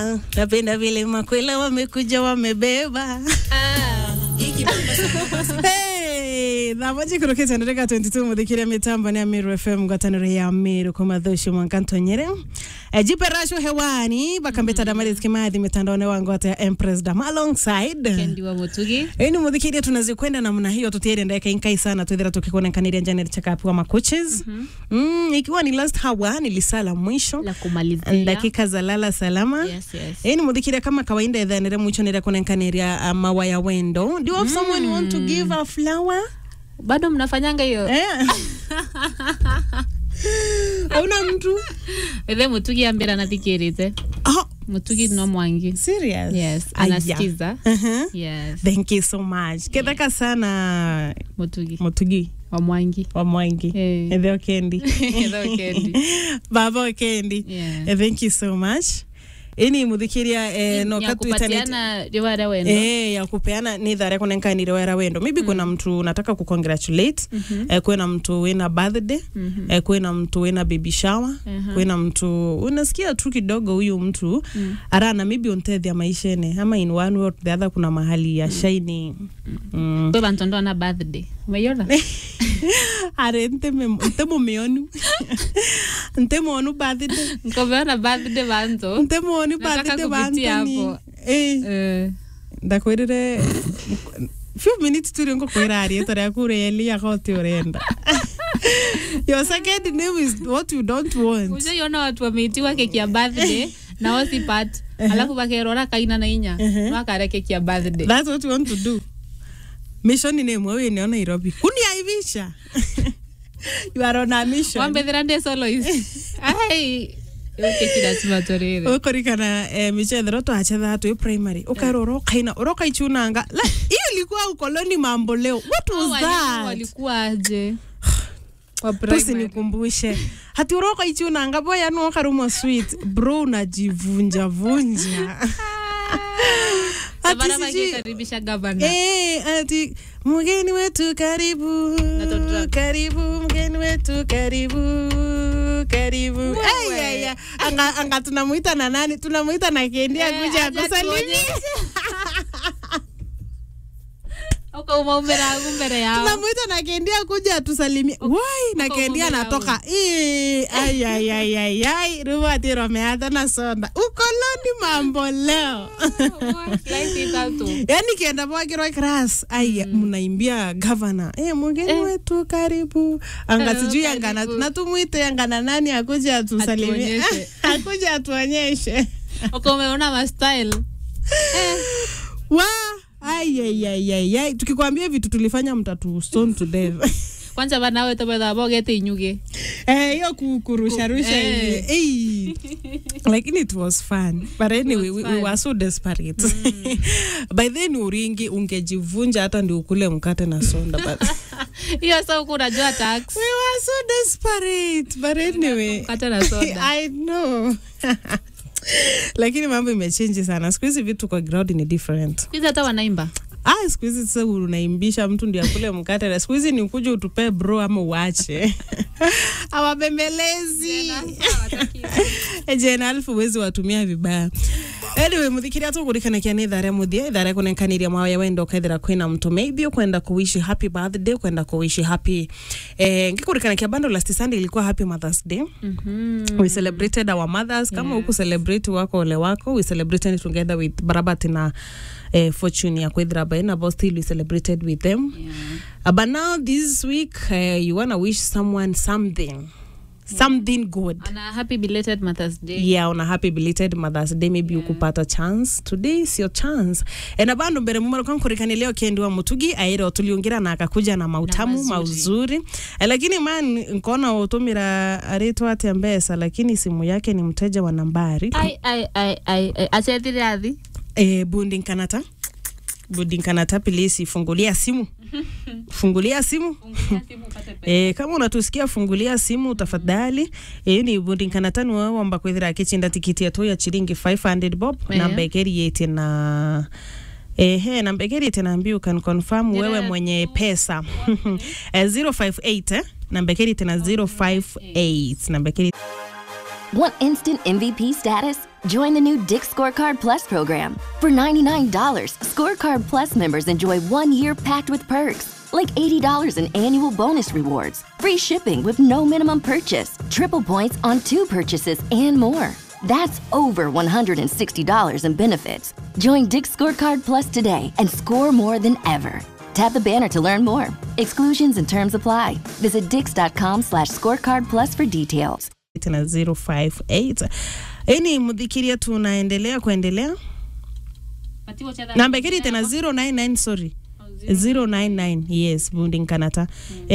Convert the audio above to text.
napenda vile makwela wamekuja wamebeba Hey, thamoji kurukite ndireka 22 muthikiria mitambo ni Amiru FM ngwataniro ya Amiru kwa madhushu mwankantonyere e, jipe rasho hewani bakambeta damari zikimathi mitandaoni wangu hata ya Empress Dam alongside kendi wa mutugi ini muthikiria tunazikwenda namna hiyo tutiere ndeka inkai sana twithira tukikuonekaniria njani chakapiwa macoaches mm, ikiwa ni last hour nilisala mwisho la kumalizia dakika za lala salama yes, yes. ini muthikiria kama kawaida ethanire mwicho nire kunenkanĩria uh, mawaya wendo do you have someone you want to give a flower bado mnafanyanga hiyo eh? auna mtu ethe mutugi ambira nathikirite oh, mutugi no mwangi serious yes Aya. anasikiza Uh-huh. yes thank you so much ketheka sana mutugi mutugi wa mwangi wa mwangi Eh. ethe okendi Ethe Okendi. baba okendi Yeah. Eh, thank you so much ini muthikiria eh, no ya katwitanite kupatiana riwara wendo Eh, ya kupeana ni thare kunenkanire wera wendo maybe kuna mtu unataka kucongratulate eh, kwina mtu wina birthday eh, kwina mtu wina baby shower kwina mtu unasikia tu kidogo huyu mtu arana maybe untethia maishene ama in one way or the other kuna mahali ya shaini mm. kwe bantu ndo na birthday umeiona are nteme ntemumionu ntemonu birthday nkomeona birthday bantu ntemoni Nataka birthday kupitia bantoni hapo. eh Eh, ndakwirire few minutes turi ngukwira rieto riaku reli agoti urenda your second name is what you don't want ushaiona watu wameitiwa keki ya birthday na wasipat alafu bakerora kaina na inya makare keki ya birthday that's what you want to do mission name wewe ni Nairobi kuniaivisha you are on a mission wambethera ndi solois ai iyo keki lazima torere ukorikana eh, michethero twachethaa twi primary ukaira urokaina urokaichunanga La, hiyo ilikuwa ukoloni mambo leo what Hao was walimu that walikuwa aje Wa primary. tusinikumbushe hati uroka ichunanga boya nuokarumwa sweet bro unajivunja vunja Ati Sabara sijui- wakikaribisha gavana Eh, ati mgeni wetu karibu Natotra. karibu mgeni wetu karibu karibu Ai, ai, ai. anga, anga tunamuita na nani tunamuita na kendi Eh, akuja aje akusalimia atuonyeshe. ukauma umeragu mbere yao tunamuita na kendi akuja atusalimie wai na uko kendi mume anatoka Ii, ai, ai, ai, ai, ai. ruwati romeata na sonda ukoloni mambo leo Slice it out. yani kienda mwakirwa kras aya mnaimbia gavana e, mgeni Eh. wetu karibu anga Eh, sijui karibu. anga na- natumwite anga na nani akuja atusalimie Atuonyeshe. akuja atuonyeshe uko umeona mastyle wa aiaiaiai tukikwambia vitu tulifanya mtatu stone to death kwanza banawe tobetha bogete inyuge Eh, hiyo ku- kurusharusha Eh. hivi Eh. lakini it was fun but anyway we, we fun. were so desperate by then uringi ungejivunja hata ndi ukule mkate na sonda but hiyo sa uku unajua tax we were so desperate but anyway mkate na soda I know lakini mambo imechenji sana siku hizi vitu kwa ground ni different hizi hata wanaimba ah siku hizi sasa unaimbisha mtu ndio akule mkate na siku hizi ni ukuja utupee bro ama uache awabembelezi jena alfu wezi watumia vibaya anyway muthikiria tukurikanakia ni ithare muthia ithare kunenkaniria mawaya wenda ukaithira kwina mtu maybe ukwenda kuwishi happy birthday ukwenda kuwishi happy eh, ngikurikanakia bando last sunday ilikuwa happy mothers day we celebrated our mothers kama Yeah. huku celebrate wako ole wako we celebrated together with barabat na eh, fortune ya kwithira baina but still we celebrated with them uh, but now this week uh, you wanna wish someone something something good ana happy belated mothers day yeah on a happy belated mothers day maybe yeah. ukupata chance today is your chance ena bandu mbere mumaro kankurikani leo kendi wa mutugi aire tuliungira na akakuja na mautamu mazuri. mauzuri eh, lakini man nkona utumira aritwa atia mbesa lakini simu yake ni mteja wa nambari ai ai ai ai ai acethire athi eh, bundi nkanata bundi nkanata pilisi fungulia simu fungulia simu E, kama unatusikia fungulia simu tafadhali e, ni bundi nkanatani wawamba kwithira akichinda tikiti yetu ya chiringi 500 bob Eh. namba ekeriete na ehe namba ekeriete na you can confirm Nira- wewe mwenye pesa eh, 058 eh, namba ekeriete na 058 namba ekeriete Want instant MVP status? Join the new Dick Scorecard Plus program. For $99, Scorecard Plus members enjoy one year packed with perks, like $80 in annual bonus rewards, free shipping with no minimum purchase, triple points on two purchases, and more. That's over $160 in benefits. Join Dick Scorecard Plus today and score more than ever. Tap the banner to learn more. Exclusions and terms apply. Visit dix.com slash scorecard plus for details. na 058 ini mudhikiria tunaendelea kuendelea namba ikiri tena 099 sorry 099 yes bundinkanata